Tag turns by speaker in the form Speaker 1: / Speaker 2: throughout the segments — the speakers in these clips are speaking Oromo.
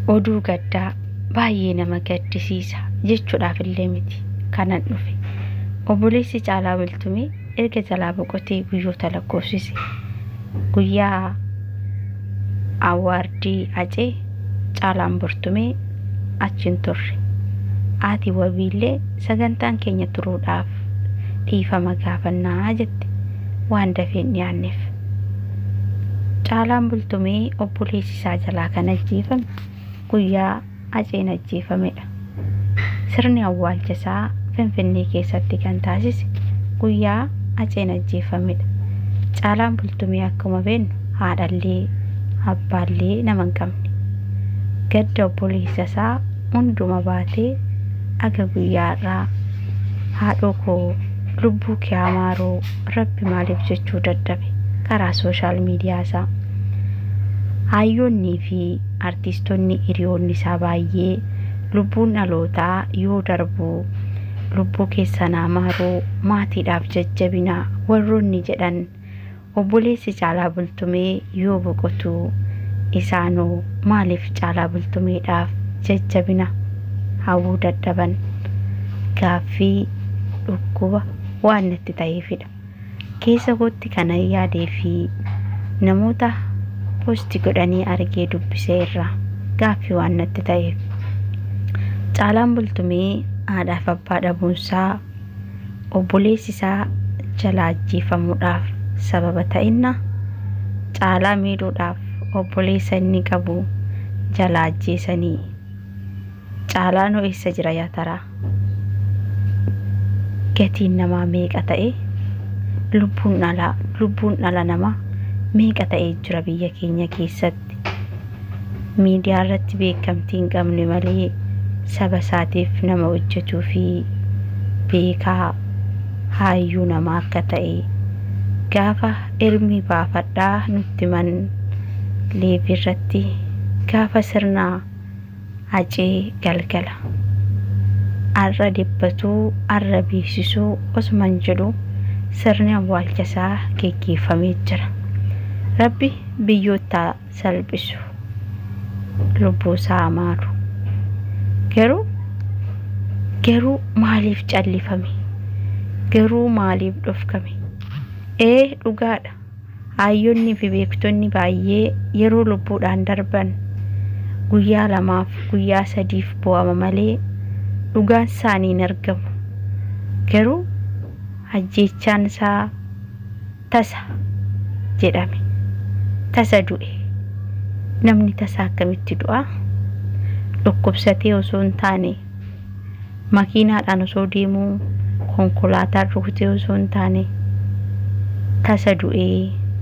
Speaker 1: oduu gaddaa baay'ee nama gaddisiisa jechuudhaaf illee miti kanan dhufe obboleessi caalaa bultumee erga jalaa boqotee guyyoota lakkoofsise guyyaa awwaardii acee caalaan bultumee achiin turre ati wabiillee sagantaan keenya turuudhaaf dhiifama gaafannaa jette waan dafeen dhiyaanneef caalaan bultumee obboleessi isaa jalaa kan ajjeefame guyyaa aceen ajjeefamedha sirni awwaalcha isaa finfinnee keessatti kan taasise guyyaa aceen ajjeefamedha caalaan bultumee akkuma beennu haadhallee abbaallee nama hin qabne gadda obboleessa isaa hunduma baatee aga guyyaa irraa haadhoo koo lubbuu kee amaaroo rabbi maaliif jechuu dadhabe karaa sooshaal miidiyaa isaa hayyoonnii fi artiistonni hiriyoonni isaa baay'ee lubbuun dhalootaa yoo darbu lubbuu keessan amaaroo maatiidhaaf jajjabinaa warroonni jedhan obboleessi caalaa bultumee yoo boqotu isaanoo maaliif caalaa bultumeedhaaf jajjabina hawwuu dadhaban gaaffii dhukkuba waan natti ta'eefidha keessa kootti kana yaadee fi namoota posti godhanii argee dubbisee irraa gaaffii waan natti ta'eef caalaan bultumee haadhaaf abbaa dhabuunsaa obboleessi isaa jala ajjeefamuudhaaf sababa ta'inna caalaa miidhuudhaaf obboleessa inni qabu jala ajjeesanii caalaan eessa jira yaa taraa gatiin namaa meeqa ta'e lubbuun dhala lubbuun dhala namaa meeqa ta'ee jira biyya keenya keessatti miidiyaa irratti beekamtii hin qabne malee saba isaatiif nama hojjetuu fi beekaa haayyuu namaa akka ta'e gaafa ermii baafadhaa nutti man leebii irratti gaafa sirnaa hacee galgala arra dhibbatuu arra beeksisuu osuman jedhu sirni awwaalchasaa geggeeffamee jira rabbi biyyoottaa salphisu lubbuusaa amaaru garuu garuu maaliif callifame garuu maaliif dhofkame ee dhugaadha hayyoonnii fi beektonni baay'ee yeroo lubbuudhaan darban guyyaa lamaaf guyyaa sadiif bu'ama malee dhugaan isaanii hin argamu garuu ajjeechaan isaa tasa jedhame tasa du'e namni tasa akkamitti du'a dhukkubsatee osoo hin taane makiinaadhaan osoo deemuu konkolaataan rukutee osoo hin taane tasa du'ee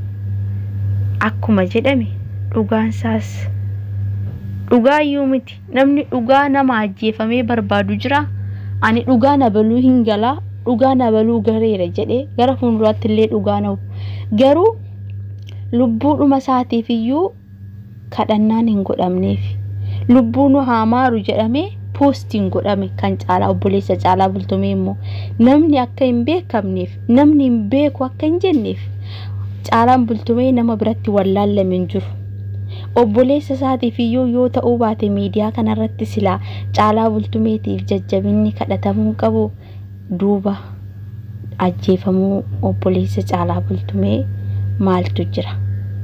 Speaker 1: akkuma jedhame dhugaansaas dhugaayyuu miti namni dhugaa nama ajjeefamee barbaadu jira ani dhugaa nabaluu hin galaa dhugaa nabaluu gareera jedhee gara fuulduraatti illee dhugaa na'u garuu lubbuudhuma isaatiif iyyuu kadhannaan hin godhamneef lubbuun haa maaru jedhamee poostiin godhame kan caalaa obboleessa caalaa bultumee immoo namni akka hin beekamneef namni hin beeku akka hin jenneef caalaan bultumee nama biratti wallaallame hin jiru. obboleessa isaatiif iyyuu yoo ta'uu baate miidiyaa kanarratti silaa caalaa bultumeetiif jajjabinni kadhatamuu qabu duuba ajjeefamuu obboleessa caalaa bultumee maaltu jira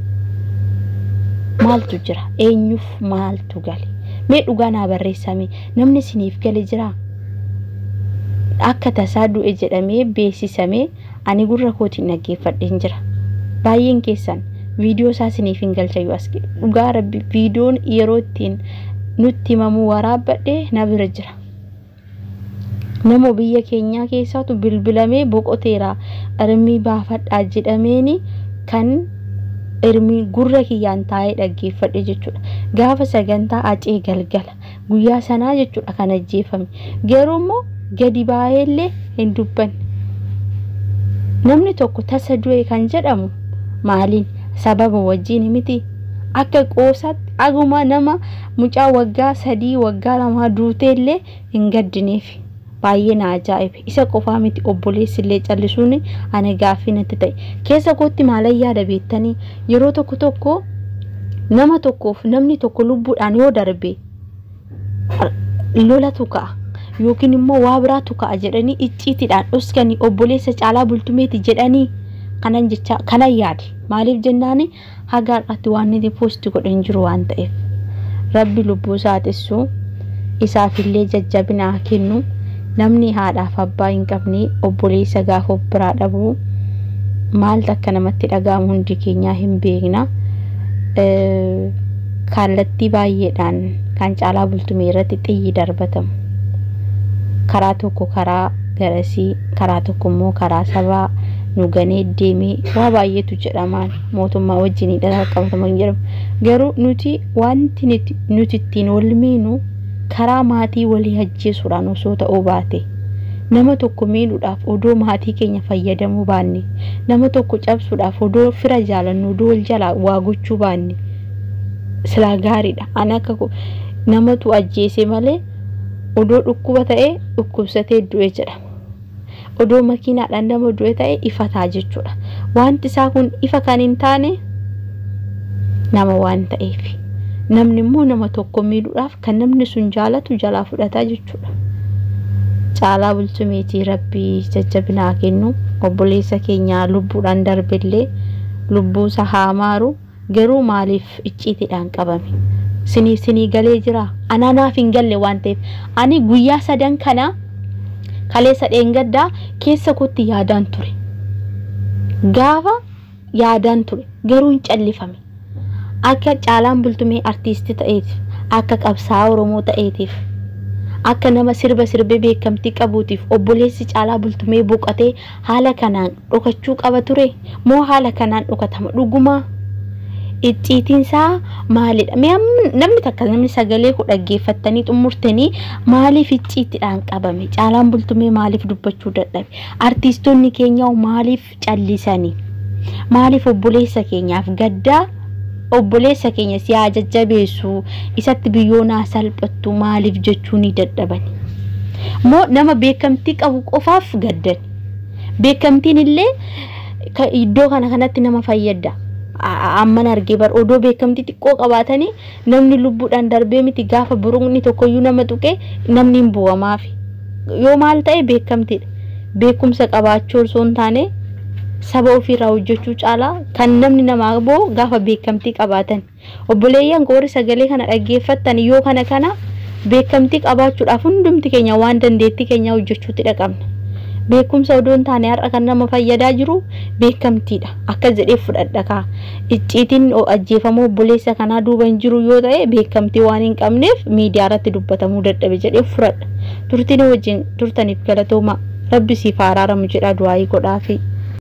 Speaker 1: maaltu jira eenyuuf maaltu gale mee dhugaa naa barreessame namni isiniif gale jira akka tasaa du'e jedhamee beeksisamee ani gurra kootiin dhaggeeffadheen jira baay'een keessan viidiyoo isaa isiniif hin galchayyuu as dhugaa rabbi viidiyoon yeroo ittiin nutti himamuu waraabbadhee na bira jira nama biyya keenyaa keessaatu bilbilamee boqoteera irmii baafadhaa jedhameeni kan irmii gurra kiyyaan taa'ee dhaggeeffadhe jechuudha gaafa sagantaa acee galgala guyyaa sanaa jechuudha kan ajjeefame garuu immoo gadi baay'eellee hin dubbanne namni tokko tasa du'e kan jedhamu maaliin sababa wajjin miti akka qoosaatti aguma nama mucaa waggaa sadii waggaa lamaa duuteellee hin gaddineef baay'ee na ajaa'ibe isa qofaa miti obboleessi illee callisuun ana gaaffii natti ta'e keessa kootti maalan yaada beektanii yeroo tokko tokko nama tokkoof namni tokko lubbuudhaan yoo darbe lolatu ka'a yookiin immoo waa biraatu ka'a jedhanii icciitiidhaan dhoskanii obboleessa caalaa bultumeeti jedhanii kanan jecha kanan yaade maaliif jennaani haga har'atti waan inni poosti godhe hin jiru waan ta'eef rabbi lubbuu isaa xissu isaafillee jajjabina haa kennu namni haadhaaf abbaa hin qabne obboleessa gaafa of biraa dhabu maaltu akka namatti dhaga'amu hundi keenyaa hin beekna kallattii baay'eedhaan kan caalaa bultumee irratti xiyyi darbatamu karaa tokko karaa garasii karaa tokko immoo karaa sabaa nu ganee deemee waa baay'eetu jedhamaan mootummaa wajjin qabatamu jedhamu garuu nuti wanti nuti ittiin wal miinu karaa maatii walii ajjeesuudhaan osoo ta'uu baate nama tokko miidhuudhaaf odoo maatii keenya fayyadamuu baanne nama tokko cabsuudhaaf odoo fira jaalannu odoo wal jalaa waa gochuu baanne silaa gaariidha an akka namatu ajjeese malee odoo dhukkuba ta'ee dhukkubsatee du'e jedhama odoo makiinaadhaan nama du'e ta'e ifataa jechuudha wanti isaa kun ifa kan hin taane nama waan ta'eef namni immoo nama tokko miidhuudhaaf kan namni sun jaalatu jalaa fudhataa jechuudha. Caalaa bultumeetii rabbii jajjabinaa kennu obboleessa keenya lubbuudhaan darbillee lubbuusa haa maaru garuu maaliif icciitiidhaan qabame sinii sinii galee jira anaanaaf hin galle waan ta'eef ani guyyaa sadan kana kaleessa dheengaddaa keessa kootti yaadaan ture gaafa yaadaan ture garuu hin callifame akka caalaan bultumee artiistii ta'eetiif akka qabsaa'aa oromoo ta'eetiif akka nama sirba sirbee beekamtii qabuutiif obboleessi caalaa bultumee boqotee haala kanaan dhokachuu qaba ture moo haala kanaan dhokatama dhugumaa icciitiinsaa maalidha namni takka namni sagalee ku dhaggeeffattanii xumurtanii maaliif icciitiidhaan qabame caalaan bultumee maaliif dubbachuu dadhabe artiistoonni keenya maaliif callisanii maaliif obboleessa keenyaaf gaddaa obboleessa keenya si haa jajjabeessu isatti biyyoonaa salphattu maaliif jechuu ni dadhaban moo nama beekamtii qabu qofaaf gaddan beekamtiin illee iddoo kana kanatti nama fayyada amman argee bar odoo beekamtii xiqqoo qabaatanii namni lubbuudhaan darbee miti gaafa buruqni tokkoyyuu nama tuqee namni hin bu'amaaf yoo maal ta'e beekamtiidha beekumsa qabaachuu osoo hin taane saba ofiirraa hojjechuu caalaa kan namni namaa boo gaafa beekamtii qabaatan obboleeyyan qoori sagalee kana dhaggeeffattan yoo kana kana beekamtii qabaachuudhaaf hundumti keenya waan dandeettii keenya hojjechuutti dhaqabna beekumsa odoo hin taane har'a kan nama fayyadaa jiru beekamtiidha akka jedhee fudhadha kaa icciitiin ajjeefamuu obboleessa kanaa duuba hin jiru yoo ta'e beekamtii waan hin qabneef miidiyaa irratti dubbatamuu dadhabe jedhee fudhadha turtiin wajjin turtaniif galatooma rabbi siif araaramu jedha du'aayii godhaafi.